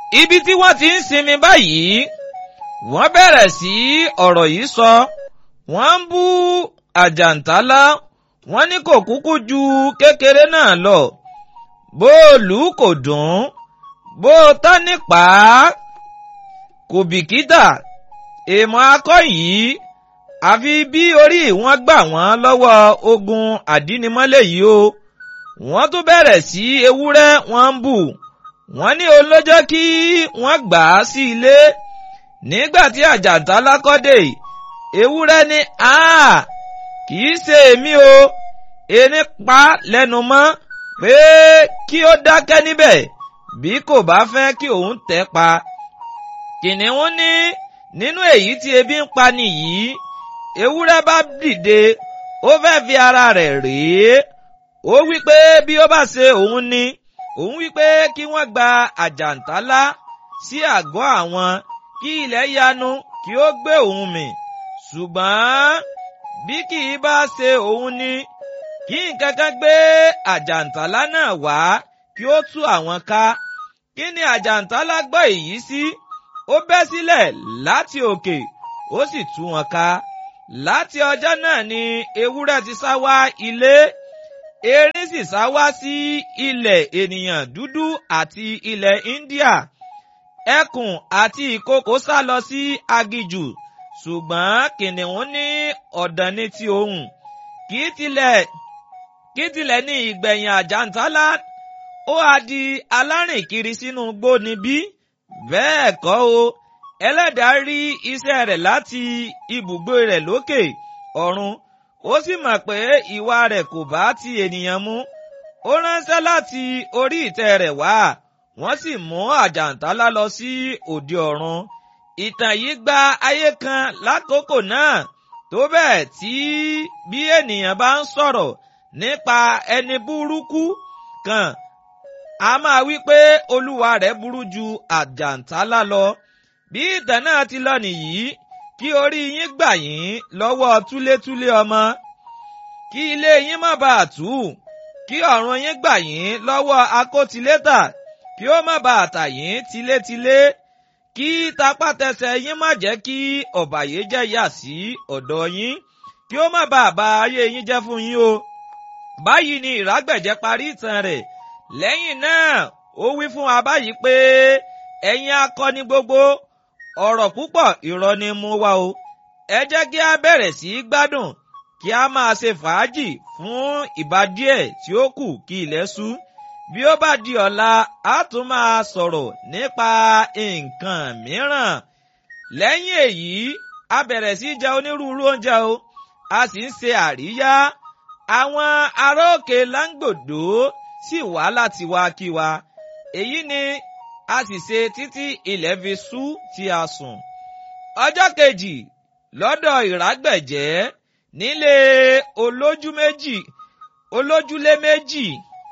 ibi tí wọ́n ti ń sinmi báyìí wọ́n bẹ̀rẹ̀ sí ọ̀rọ̀ yìí sọ wọ́n ń bú àjàǹtálá wọ́n ní kò kúkú ju kékeré náà lọ bóòlù kò dùn bó tán nípa kò bìkítà èèmọ̀ akọ́ yìí àfi bí orí wọn gbà wọ́n lọ́wọ́ ogun àdínimọ́lẹ̀ yìí o wọ́n tún bẹ̀rẹ̀ sí ewúrẹ́ wọ́n ń bù wọ́n ní olójọ́ kí wọ́n gbà á sí ilé nígbà tí àjàntálá kọ́dé ewúrẹ́ ní a kì í ṣe èmi o ẹni pa lẹ́nu mọ́ pé kí ó dákẹ́ níbẹ̀ bí kò bá fẹ́ kí òun tẹ̀ pa kìnìún ní nínú èyí tí ebi ń pa nìyí ewúrẹ́ bá dìde ó fẹ́ fi ara rẹ̀ rèé ó wí pé bí ó bá ṣe òun ni òun wí pé kí wọ́n gba àjàntálá sí àgọ́ àwọn kí ilẹ̀ yanu kí ó gbé òun mì ṣùgbọ́n bí kì í bá ṣe òun ni kí nǹkan kan gbé àjàntálá náà wá kí ó tú àwọn ká kí ni àjàntálá gbọ́ èyí sí ó bẹ́ sílẹ̀ láti òkè ó sì tú wọn ká láti ọjọ́ náà ni ewúrẹ́ ti sá wá ilé erin sì sá wá sí ilẹ̀ ènìyàn dúdú àti ilẹ̀ India ẹkùn àti ìkookò sá lọ sí agijù ṣùgbọ́n kìnìún ní ọ̀dàn ní ti òun kì í tilẹ̀ kí tilẹ̀ ní ìgbẹ̀yìn àjàntálá ó á di alárìnkiri sínú igbó níbí bẹ́ẹ̀ kọ́ o ẹlẹ́dàá rí iṣẹ́ rẹ̀ láti ibùgbé rẹ̀ lókè ọ̀run ó sì mọ̀ pé ìwà rẹ̀ kò bá ti ènìyàn mu ó ránṣẹ́ láti orí ìtẹ́ rẹ̀ wá wọ́n sì mú àjàntálá lọ sí òde ọ̀run ìtàn yìí gba ayé kan lákòókò náà tó bẹ́ẹ̀ tí bí ènìyàn bá ń sọ̀rọ̀ nípa ẹni burúkú kan a máa wí pé olúwa rẹ̀ burú ju àjàntálá lọ bí ìtàn náà ti lọ nìyí kí orí yín gbà yín lọ́wọ́ túlétúlé ọmọ kí ilé yín má bàa tú kí ọ̀run yín gbà yín lọ́wọ́ akótilétà kí ó má bàa tà yín tilétilé kí tapátẹsẹ̀ yín má jẹ́ kí ọ̀bàyéjẹ́ yà sí ọ̀dọ̀ yín kí ó má bàa ba ayé yín jẹ́ fún yín o. báyìí ni ìrágbẹ̀jẹ́ parí ìtàn rẹ̀ lẹ́yìn náà ó wí fún wa báyìí pé ẹ̀yin akọni gbogbo ọ̀rọ̀ púpọ̀ irọ́ ni mú wá o ẹ jẹ́ kí a bẹ̀rẹ̀ sí í gbádùn kí a máa ṣe fàájì fún ìbá díẹ̀ tí ó kù kí ilẹ̀ ṣú bí ó bá di ọ̀la a tún máa sọ̀rọ̀ nípa nǹkan mìíràn lẹ́yìn èyí a bẹ̀rẹ̀ sí í jẹ onírúurú oúnjẹ o a sì ń ṣe àríyá àwọn ará òkè láńgbòdo sì wá láti wá kí wa èyí ni a sì ṣe títí ilẹ̀ fi ṣú tí a sùn. ọjọ́ kejì lọ́dọ̀ ìrágbẹ̀jẹ́ nílé olójú méjì olójúlé méjì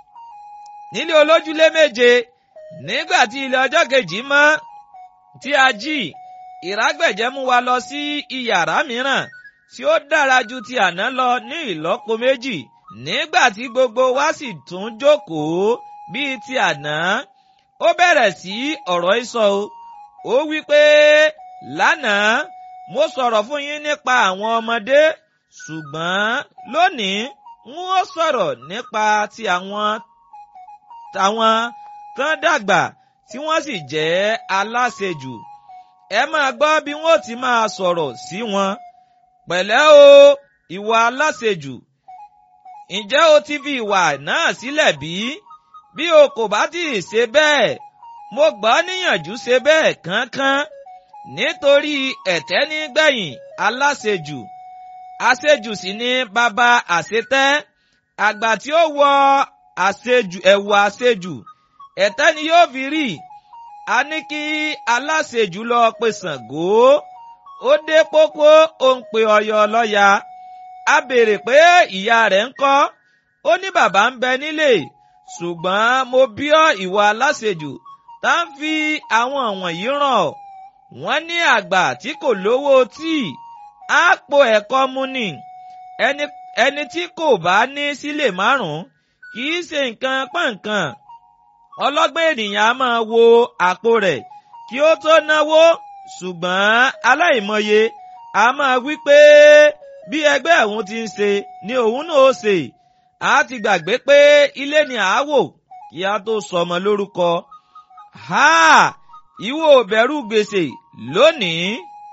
nílé olójúlé méje nígbà tí ilẹ̀ ọjọ́ kejì mọ́ tí a jí ìrágbẹ̀jẹ́ mú wa lọ sí iyàrá mìíràn tí ó dára ju ti àná lọ ní ìlọ́po méjì nígbà tí gbogbo wa sì tún jókòó bíi ti àná ó bẹ̀rẹ̀ sí ọ̀rọ̀ ìsọ o ó wí pé lánàá mo sọ̀rọ̀ fún yín nípa àwọn ọmọdé ṣùgbọ́n lónìí n ó sọ̀rọ̀ nípa ti àwọn tàwọn tán dàgbà tí wọ́n sì jẹ́ aláṣejù ẹ máa gbọ́ bí wọ́n ti máa sọ̀rọ̀ sí wọn pẹ̀lẹ́ o ìwà aláṣejù ǹjẹ́ o ti fi ìwà náà sílẹ̀ bí? bí o kò bá tí ì ṣe bẹ́ẹ̀ mo gbọ́ níyànjú ṣe bẹ́ẹ̀ kánkán nítorí ẹ̀tẹ́ nígbẹ̀yìn aláṣejù àṣejù sì ni bàbá àṣetẹ́ àgbà tí ó wọ àṣejù ẹ̀wù àṣejù ẹ̀tẹ́ ni yóò fi rí a ní kí aláṣejù lọ pe Ṣàngó ó dé pópó ó ń pe Ọ̀yọ́ lọ́ya a béèrè pé ìyá rẹ̀ ń kọ́ ó ní bàbá ń bẹ nílé ṣùgbọ́n mo bí ọ ìwà aláṣejù tá ń fi àwọn wọ̀nyí ràn ọ́ wọ́n ní àgbà tí kò lówó tíì á po ẹ̀kọ́ mu ni ẹni ẹni tí kò bá ní sílè márùn-ún kì í ṣe nǹkan pọ̀nkan ọlọ́gbọ́n ènìyàn á máa wo àpò rẹ̀ kí ó tó náwó ṣùgbọ́n aláìmọye a máa wí pé bí ẹgbẹ́ òun ti ń ṣe ni òun náà ó ṣe a ti gbàgbé pé ilé ni à á wò kí a tó sọmọ lórúkọ. ha ìwọ ò bẹ̀rù gbèsè lónìí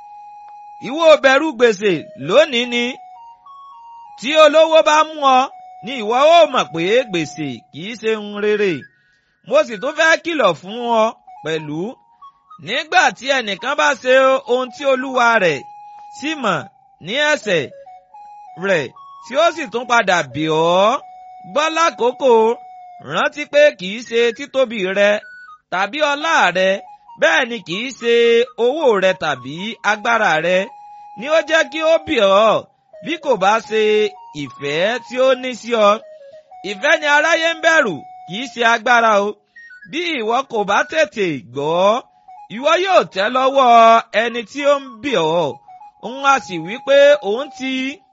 ìwọ ò bẹ̀rù gbèsè lónìí ni tí olówó bá mú ọ ni ìwọ ó mọ̀ pé gbèsè kìí ṣe ń rere mo sì tún fẹ́ kìlọ̀ fún ọ pẹ̀lú nígbà tí ẹnìkan bá ṣe ohun tí olúwa rẹ̀ sì mọ̀ ní ẹ̀ṣẹ̀ rẹ̀ tí ó sì tún padà bì ọ́ gbọ́ lákòókò rántí pé kìí ṣe títóbi rẹ tàbí ọlá rẹ bẹ́ẹ̀ ni kìí ṣe owó rẹ tàbí agbára rẹ ni ó jẹ́ kí ó bì ọ́ bí kò bá ṣe ìfẹ́ tí ó ní sí ọ. ìfẹ́ ni aráyé ń bẹ̀rù kìí ṣe agbára o bí ìwọ kò bá tètè gbọ́ ìwọ yóò tẹ́ lọ́wọ́ ẹni tí ó ń bì ọ́ òun á sì wí pé òun ti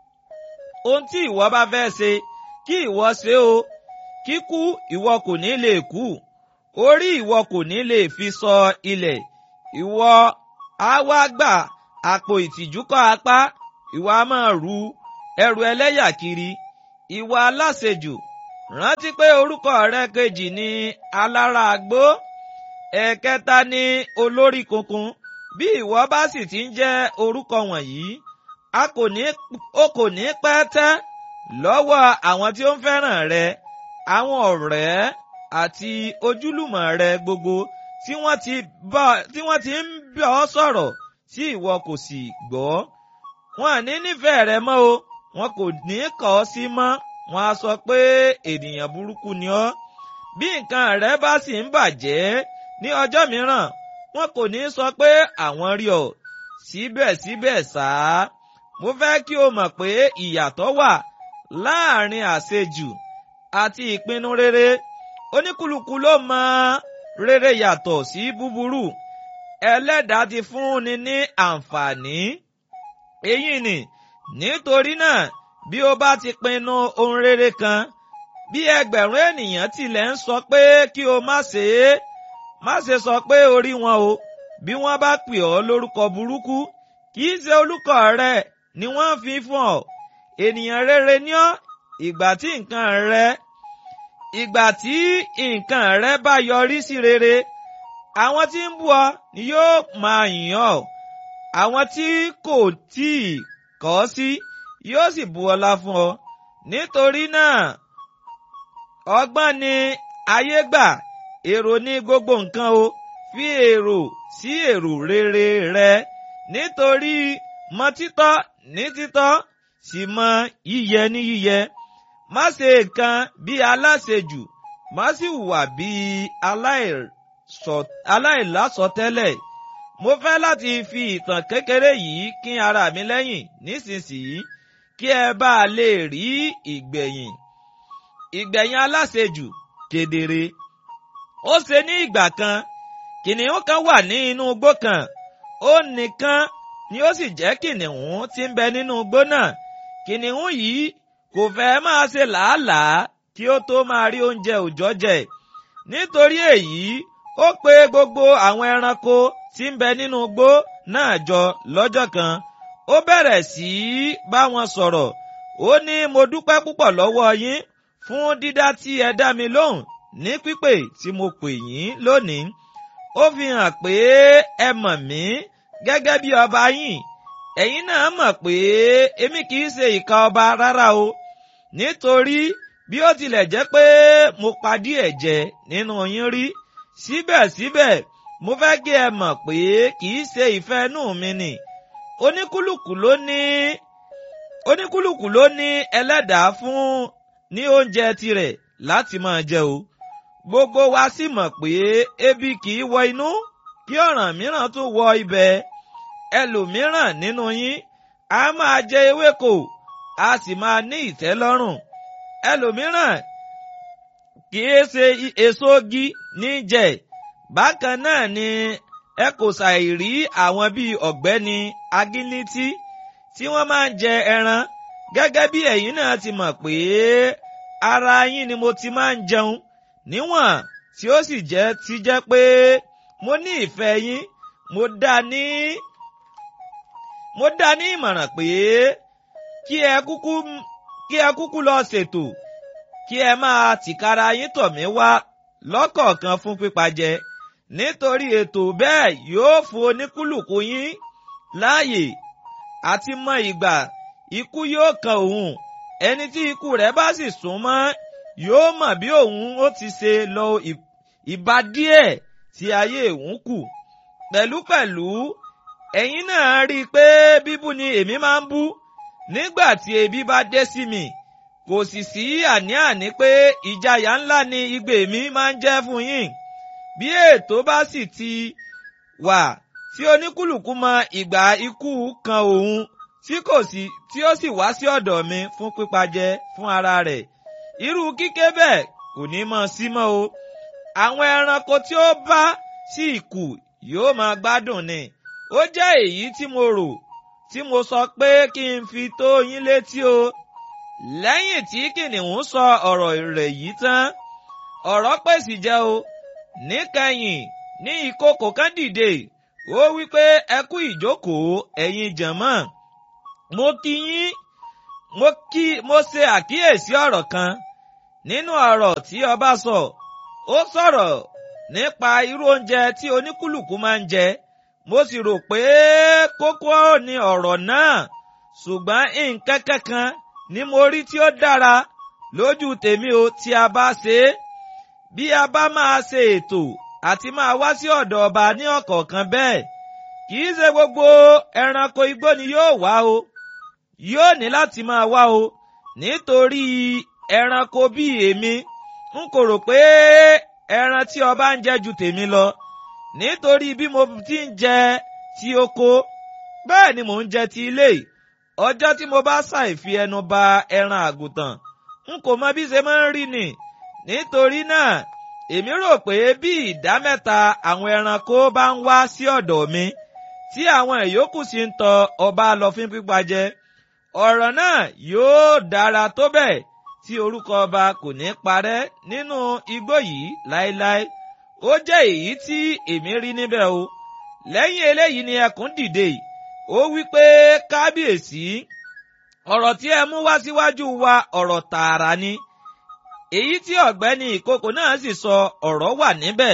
ohun tí ìwọ bá fẹ́ ṣe kí ìwọ ṣe o kíkú ìwọ kò ní lè kú orí ìwọ kò ní lè fi sọ ilẹ̀ ìwọ á wá gbà àpò ìtìjú kọ́ apá ìwọ á máa ru ẹrù ẹlẹ́yà kiri ìwọ aláṣejù rántí pé orúkọ rẹ kejì ni alára àgbó ẹ̀kẹta ni olórí kunkun bí ìwọ bá sì ti ń jẹ́ orúkọ wọ̀nyí a kò ní o kò ní pẹ́ tẹ́ lọ́wọ́ àwọn tí ó ń fẹ́ràn rẹ àwọn ọ̀rẹ́ àti ojúlùmọ̀ rẹ gbogbo tí wọ́n ti bá tí wọ́n ti ń bá ọ sọ̀rọ̀ tí ìwọ kò sì gbọ́ wọn ní nífẹ̀ẹ́ rẹ mọ́ o wọn kò ní kọ̀ ọ́ sí mọ́ wọn á sọ pé ènìyàn burúkú ni ọ́ bí nǹkan rẹ bá sì ń bàjẹ́ ní ọjọ́ mìíràn wọn kò ní sọ pé àwọn rí ọ síbẹ̀síbẹ̀ sáá mo fẹ́ kí o mọ̀ pé ìyàtọ̀ wà láàrin àṣejù àti ìpinnu rere oníkúlùkù ló mọ rere yàtọ̀ sí búburú ẹlẹ́dàá ti fúnni ní àǹfààní èyí ni nítorí náà bí o bá ti pinnu ohun rere kan bí ẹgbẹ̀rún ènìyàn tilẹ̀ ń sọ pé kí o má ṣe é má ṣe sọ pé o rí wọn o bí wọ́n bá pè ọ́ lórúkọ burúkú kì í ṣe olùkọ́ rẹ ni wọ́n fi fún ọ ènìyàn rere ní ọ́ ìgbà tí nǹkan rẹ ìgbà tí nǹkan rẹ bá yọrí sí rere àwọn tí ń bú ọ ni yóò máa yìn ọ́ àwọn tí kò tíì kọ̀ ọ́ sí yóò sì bu ọlá fún ọ nítorí náà ọgbọ́n ni ayé gbà èrò ní gbogbo nǹkan o fi èrò sí èrò rere rẹ nítorí mọ títọ́ ní títọ́ sì mọ yíyẹ ní yíyẹ má ṣe nǹkan bí aláṣejù má sì hùwà bí aláìlásọtẹ́lẹ̀ mo fẹ́ láti fi ìtàn kékeré yìí kín ara mi lẹ́yìn nísinsìnyí kí ẹ bá a lè rí ìgbẹ̀yìn ìgbẹ̀yìn aláṣejù kedere ó ṣe ní ìgbà kan kìnìún kan wà ní inú igbó kan ó nìkan ni ó sì jẹ́ kìnìún tí ń bẹ nínú igbó náà kìnìún yìí kò fẹ́ máa ṣe làálàá kí ó tó máa rí oúnjẹ òòjọ́ jẹ nítorí èyí ó pe gbogbo àwọn ẹranko tí ń bẹ nínú igbó náà jọ lọ́jọ́ kan ó bẹ̀rẹ̀ sí í bá wọn sọ̀rọ̀ ó ní mo dúpẹ́ púpọ̀ lọ́wọ́ yín fún dídá tí ẹ dá mi lóhùn ní pípè tí mo pè yín lónìí ó fi hàn pé ẹ mọ̀ mí gẹ́gẹ́ bí ọba yín ẹ̀yin náà mọ̀ pé èmi kì í ṣe ìka ọba rárá o nítorí bí ó tilẹ̀ jẹ́ pé mo pa díẹ̀ jẹ nínú yín rí síbẹ̀síbẹ̀ mo fẹ́ kí ẹ mọ̀ pé kì í ṣe ìfẹ́ inú mi nì oníkúlùkù ló ní oníkúlùkù ló ní ẹlẹ́dàá fún ní oúnjẹ tirẹ̀ láti máa jẹ o gbogbo wa sì mọ̀ pé ebi kì í wọ inú kí ọ̀ràn mìíràn tún wọ ibẹ̀ ẹlòmíràn nínú yín a máa jẹ ewéko a sì máa ní ìtẹ́lọ́rùn ẹlòmíràn kì í ṣe èso igi ní jẹ bákan náà ni ẹ kò ṣàìrí àwọn bíi ọ̀gbẹ́ni agilítí tí wọ́n máa ń jẹ ẹran gẹ́gẹ́ bí ẹ̀yin náà ti mọ̀ pé ara yín ni mo ti máa ń jẹun níwọ̀n tí ó sì jẹ́ ti jẹ́ pé mo ní ìfẹ́ yín mo dá ní mo dá ní ìmọ̀ràn pé kí ẹ kúkú kí ẹ kúkú lọ ṣètò kí ẹ máa tìkára yín tọ̀ mí wá lọ́kọ̀ọ̀kan fún pípa jẹ nítorí ètò bẹ́ẹ̀ yóò fún oníkúlùkù yín láàyè àti mọ ìgbà ikú yóò kan òun ẹni tí ikú rẹ̀ bá sì sún mọ́ yóò mọ̀ bí òun ó ti ṣe lọ ìbá díẹ̀ tí ayé òun kù pẹ̀lúpẹ̀lú ẹ̀yin náà rí i pé bíbú ni èmi máa ń bú nígbà tí ebi bá dé sí mi kò sì sí àní-àní pé ìjayà ńlá ni igbe mi máa ń jẹ́ fún yín bí ètò bá sì ti wà tí oníkúlùkù mọ ìgbà ikú kan òun tí kò sí tí ó sì wá sí ọ̀dọ̀ mi fún pípajẹ fún ara rẹ̀ irú kíké bẹ́ẹ̀ kò ní mọ sí mọ́ o àwọn ẹranko tí ó bá sì kù yóò máa gbádùn ni ó jẹ́ èyí tí mo rò tí mo sọ pé kí n fi tó yín létí o lẹ́yìn tí kìnìún sọ ọ̀rọ̀ rẹ̀ yìí tán ọ̀rọ̀ pèsè jẹ́ o níkẹyìn ní ìkokò kan dìde ó wí pé ẹ kú ìjókòó ẹ̀yin jànmọ́ mo kí yín mo kí mo ṣe àkíyèsí ọ̀rọ̀ kan nínú ọ̀rọ̀ tí ọba sọ ó sọ̀rọ̀ nípa irú oúnjẹ tí oníkúlùkù máa ń jẹ mo sì rò pé kókó ni ọ̀rọ̀ náà ṣùgbọ́n nǹkan kankan ni mo rí tí ó dára lójú tèmi o tí a bá ṣe é bí a bá máa ṣe ètò àti máa wá sí ọ̀dọ̀ ọba ní ọ̀kọ̀ọ̀kan bẹ́ẹ̀ kì í ṣe gbogbo ẹranko igbó ni yóò wá o yóò ní láti máa wá o nítorí ẹranko bíi èmi n kò rò pé ẹran tí ọba ń jẹ ju tèmi lọ nítorí bí mo ti ń jẹ ti oko bẹ́ẹ̀ ni mò ń jẹ ti ilé ọjọ́ tí mo bá ṣàìfi ẹnu ba ẹran àgùntàn n kò mọ bí ṣe máa ń rí ni nítorí náà èmi rò pé bí ìdá mẹ́ta àwọn ẹranko bá ń wá sí ọ̀dọ̀ mi tí àwọn ìyókù sì ń tọ ọba lọ fún pípa jẹ ọ̀rọ̀ náà yóò dára tó bẹ́ẹ̀ tí orúkọ ọba kò ní parẹ́ nínú igbó yìí láéláé ó jẹ́ èyí tí èmi rí níbẹ̀ o lẹ́yìn eléyìí ni ẹkùn dìde ó wí pé kábíyèsí ọ̀rọ̀ tí ẹ mú wá síwájú wa ọ̀rọ̀ tààrà ni èyí tí ọ̀gbẹ́ni ìkókò náà sì sọ ọ̀rọ̀ wà níbẹ̀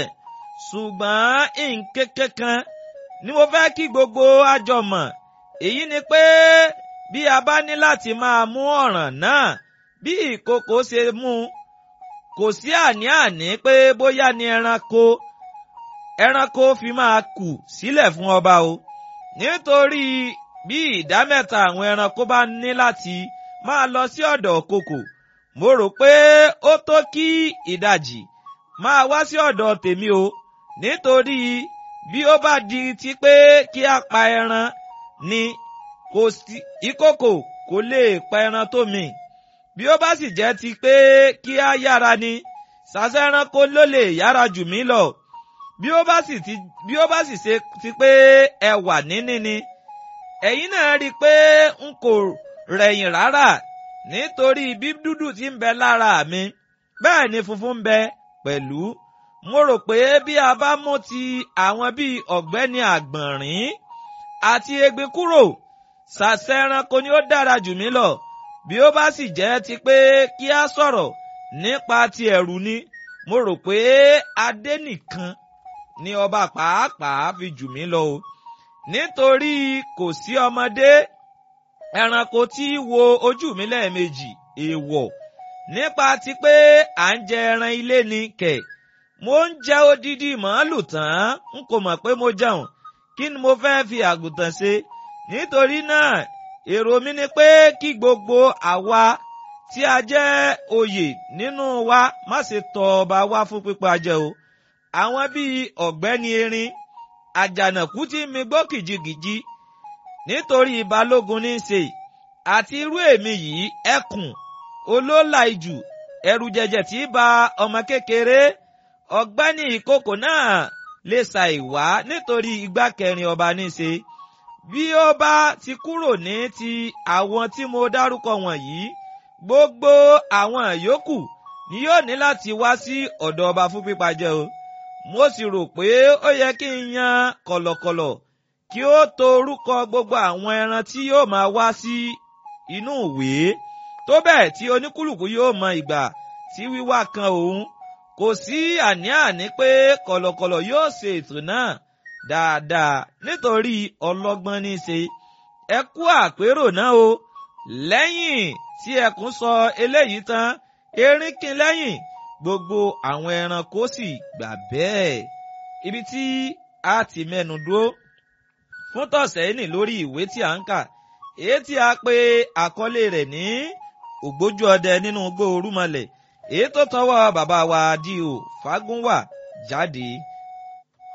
ṣùgbọ́n nǹkan kan ni mo fẹ́ kí gbogbo àjọ mọ̀ èyí ni pé bí a bá ní láti máa mú ọ̀ràn náà bí ìkókò ṣe mú kò sí àní-àní pé bóyá ni ẹranko ẹranko fi máa kù sílẹ̀ fún ọba o nítorí bí ìdá mẹ́ta àwọn ẹranko bá ní láti máa lọ sí ọ̀dọ̀ kòkò mo rò pé ó tó kí ìdajì máa wá sí ọ̀dọ̀ tèmi o nítorí bí ó bá di ti pé kí a pa ẹran ni kò sí ìkòkò kò lè pa ẹran tó mi bí ó bá sì jẹ́ ti pé kí a yára ni sàṣẹ ẹranko ló lè yára jù mí lọ bí ó bá sì ti bí ó bá sì ṣe ti pé ẹwà níní ni ẹ̀yin náà rí i pé n kò rẹ̀yìn rárá nítorí bí dúdú ti ń bẹ lára mi bẹ́ẹ̀ ni funfun ń bẹ pẹ̀lú mo rò pé bí a bá mú ti àwọn bíi ọ̀gbẹ́ni àgbọ̀nrín àti egbin kúrò sàṣẹ ẹranko ni ó dára jù mí lọ bí ó bá sì jẹ́ ti pé kí a sọ̀rọ̀ nípa ti ẹ̀rù ni mo rò pé adé nìkan ni ọba pàápàá fi jù mí lọ o nítorí kò sí ọmọdé ẹranko tí wo ojú mi lẹ́ẹ̀mejì èèwọ̀ nípa ti pé à ń jẹ ẹran ilé ni kẹ̀ mo ń jẹ odidi màálù tán n kò mọ̀ pé mo jẹun kí ni mo fẹ́ fi àgùntàn ṣe nítorí náà èrò mi ni pé kí gbogbo àwa tí a jẹ́ oyè nínú wa má ṣe tọ̀ ọba wá fún pípa jẹ o àwọn bíi ọ̀gbẹ́ni erin àjànàkú tí mi gbọ́ kìjikìji nítorí balógun ní í ṣe àti irú èmi yìí ẹkùn olólà ijù ẹrù jẹjẹ tí ba ọmọ kékeré ọ̀gbẹ́ni ìkókò náà lè ṣàìwá nítorí igbá kẹrin ọba ní í ṣe bí ó bá ti kúrò ní ti àwọn tí mo dárúkọ wọ̀nyí gbogbo àwọn yòókù ni yóò ní láti wá sí ọ̀dọ̀ ọba fún pípa jẹ o mo sì rò pé ó yẹ kí n yan kọ̀lọ̀kọ̀lọ̀ kí ó to orúkọ gbogbo àwọn ẹran tí yóò máa wá sí inú ìwé tó bẹ́ẹ̀ tí oníkúlùkù yóò mọ ìgbà tí wíwá kan òun kò sí àní-àní pé kọ̀lọ̀kọ̀lọ̀ yóò ṣe ètò náà dáadáa nítorí ọlọ́gbọ́n ní í ṣe ẹ kú àpérò náà o lẹ́yìn tí ẹkùn sọ eléyìí tán erin kín lẹ́yìn gbogbo àwọn ẹranko sì gbà bẹ́ẹ̀ ibi tí a ti mẹ́nu dúró fún tọ̀sẹ̀ ní lórí ìwé tí a ń kà èyí tí a pè àkọlé rẹ̀ ní ògbójú ọdẹ nínú igbó orúmọlẹ̀ èyí tó tọwọ́ bàbá wa D.O. Fágúnwà jáde